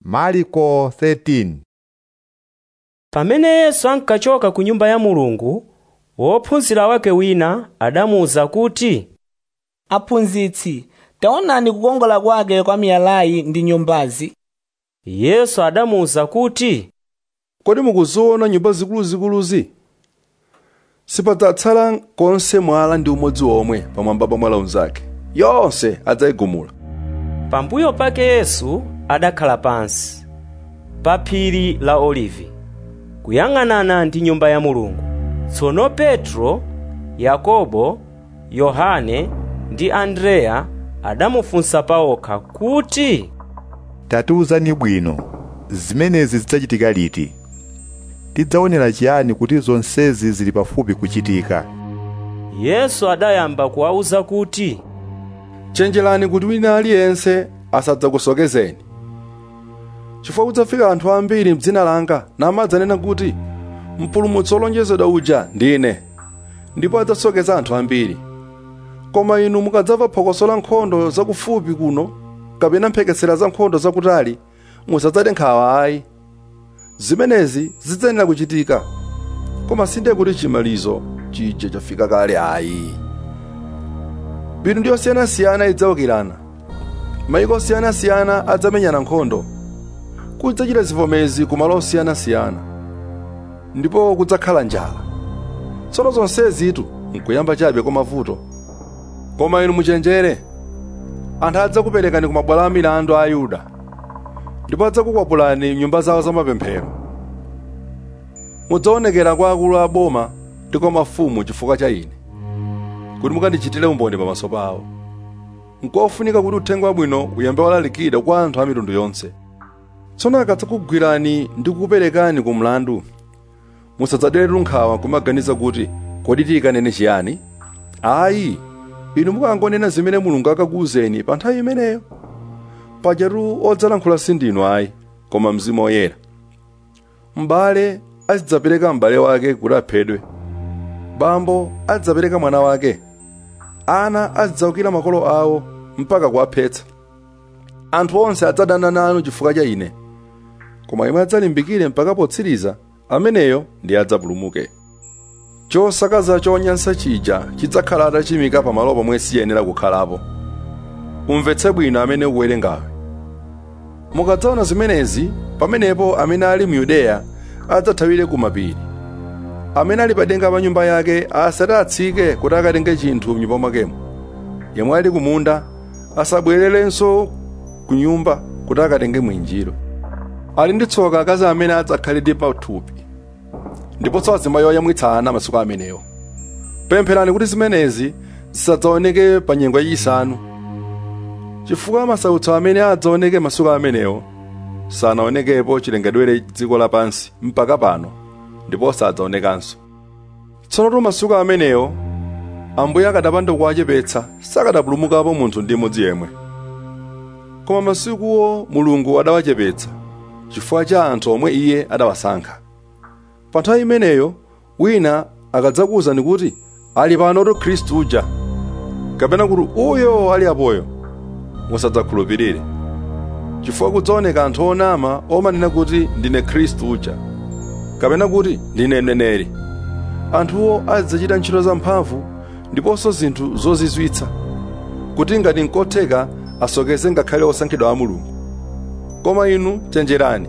mariko 13 pamene yesu ankachoka ku nyumba ya mulungu wophunzira wake wina adamuwuza kuti aphunzitsi taonani kukongola kwake kwa miyalayi ndi nyumbazi yesu adamuwuza kuti kodi mukuziona nyumba zikuluzikuluzi sipadzatsala konse mwala ndi umodzi omwe pamwamba pa mwala unzake yonse adzayigumula pambuyo pake yesu adakhala pansi pa phiri la olivi kuyang'anana ndi nyumba ya mulungu tsono petro yakobo yohane ndi andreya adamufunsa pawokha kuti tatiwuzani bwino zimenezi zidzachitika liti tidzaonera chiyani kuti zonsezi zili pafupi kuchitika yesu adayamba kuwawuza kuti chenjerani kuti wina aliyense asadzakusokezeni chifukwa kudzafika anthu ambiri m'dzina langa namadzanena kuti mpulumutsi wolonjezedwa uja ndine ndipo adzasokeza anthu ambiri koma inu mukadzamva phokoso la nkhondo zakufupi kuno kapena mphekesera za nkhondo zakutali musadzade nkhawa ayi zimenezi zidzayenera kuchitika koma sinde kuti chimalizo chija chafika kale ayi mitundu yosiyanasiyana idzawukirana mayiko osiyanasiyana adzamenyana nkhondo kudzachita zivomezi ku malo osiyanasiyana ndipo kudzakhala njala tsono zonsezitu nkuyamba chabe kwa mavuto koma inu muchenjere anthu adzakuperekani ku mabwalo a milandu a ayuda ndipo adzakukwapulani nyumba zawo zamapemphero mudzaonekera kwa akulu a boma ndi kwa mafumu chifukwa cha ine kuti mukandichitire umboni pamaso pawo nkofunika kuti uthenga wabwino uyambe walalikira kwa anthu a mitundu yonse tsono akadzakugwirani ndi kukuperekani ku mlandu musadzaderetu nkhawa kumaganiza kuti kodi tiyikanene chiyani ayi inu mukangonena zimene mulungu akakuwuzeni pa nthawi imeneyo pajatu odzalankhula sindinu ayi koma mzimu woyera m'bale azidzapereka m'bale wake kuti aphedwe bambo azidzapereka mwana wake ana azidzawukira makolo awo mpaka kuwaphetsa anthu onse adzadana nanu chifukwa cha ine koma imwe adzalimbikire mpaka potsiriza ameneyo ndi adzapulumuke chosakaza chonyansa chija chidzakhala atachimika pamalo pomwe siyenera kukhalapo umvetse bwino amene ukuwerengawe mukadzaona zimenezi pamenepo amene ali mu yudeya adzathawire ku mapiri amene ali padenga pa nyumba yake asati atsike kuti akatenge chinthu mnyumba mwakemo yemwe ali kumunda asabwererenso ku nyumba kuti akatenge mwinjiro ali ndi tsoka akazi amene adzakhalidi pathupi ndiponso azimayi oyamwitsa ana masiku amenewo pempherani kuti zimenezi zisadzaoneke pa nyengo yachisanu chifukwa masautso amene adzaoneke masiku amenewo sanaonekepo chilengedwere dziko lapansi mpaka pano ndipo sadzaonekanso tsono masiku amenewo ambuye akadapanda kuwachepetsa sakadapulumukapo munthu ndi mmodzi yemwe koma masikuwo mulungu adawachepetsa chifukwa cha anthu omwe iye adawasankha pa nthawi imeneyo wina akadzakuwuzani kuti ali panotu khristu uja kapena kuti uyo ali apoyo musadzakhulupirire chifukwa kudzaoneka anthu onama omanena kuti ndine khristu uja kapena kuti ndine mneneri anthuwo adzachita ntchito zamphamvu ndiponso zinthu zozizwitsa kuti ngati nkotheka asokeze ngakhale osankhidwa a mulungu koma inu chenjerani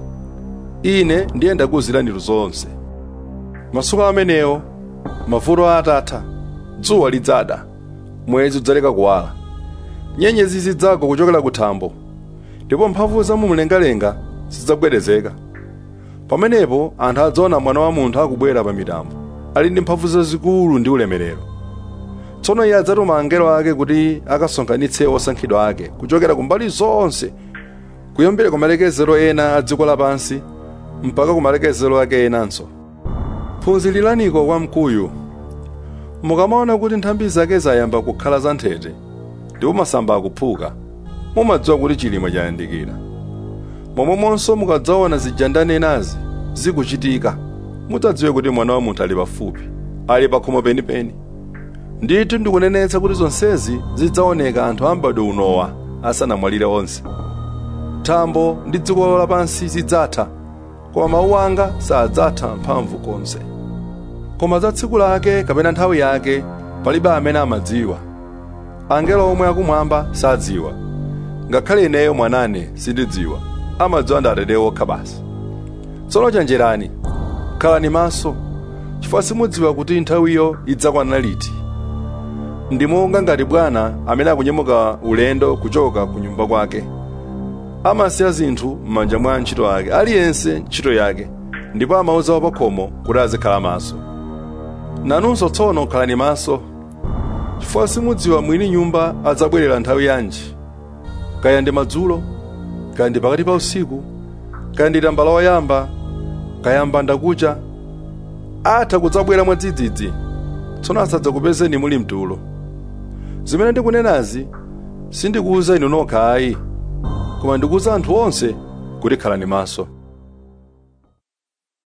ine ndiye ndakuwuzirani zonse masiku amenewo mavuto atatha dzuwa lidzada mwezi udzaleka kuwala nyenyezi zidzagwa kuchokera kuthambo ndipo mphamvu za mumlengalenga zidzagwedezeka pamenepo anthu adzaona mwana wa munthu akubwera pa mitambo ali ndi mphamvu zazikulu ndi ulemerero tsono iye adzatuma angelo ake kuti akasonkhanitse osankhidwa ake kuchokera kumbali zonse kuyambira ku malekezero ena a dziko lapansi mpaka ku malekezero ake enanso phunziraniko kwa mkuyu mukamaona kuti nthambi zake zayamba kukhala zanthete ndipo masamba akuphuka mumadziwa kuti chilimwe chayandikira momwemonso mukadzaona zijandanenazi zikuchitika mudzadziwe kuti mwana wa munthu ali pafupi ali pakhomo penipeni ndithu ndikunenetsa kuti zonsezi zidzaoneka anthu ambadwe unowa asanamwalire onse thambo ndi dziko lapansi zidzatha koma mawu anga sadzatha mphamvu konse koma za tsiku lake kapena nthawi yake palibe amene amadziwa angelo omwe akumwamba sadziwa ngakhale ineyo mwanane sindidziwa amadziwa ndi atate okha basi tsono chenjerani khalani maso chifukwa simudziwa kuti nthawiyo idzakwana liti ndi monga ngati bwana amene akunyamuka ulendo kuchoka ku nyumba kwake amasiya zinthu m'manja mwa ntchito ake aliyense ntchito yake ndipo amauza wapakhomo kuti azikhala maso nanunso tsono khalani maso chifukwa simudziwa mwini nyumba adzabwerera nthawi yanji kaya ndi madzulo kaya ndi pakati pa usiku kaya ndi tambala woyamba kaya mbandakucha atha kudzabwera mwadzidzidzi tsono asadzakupezeni muli mtulo zimene ndikunenazi sindikuwuza inu nokha ayi koma ndikuwuza anthu onse kuti khalani maso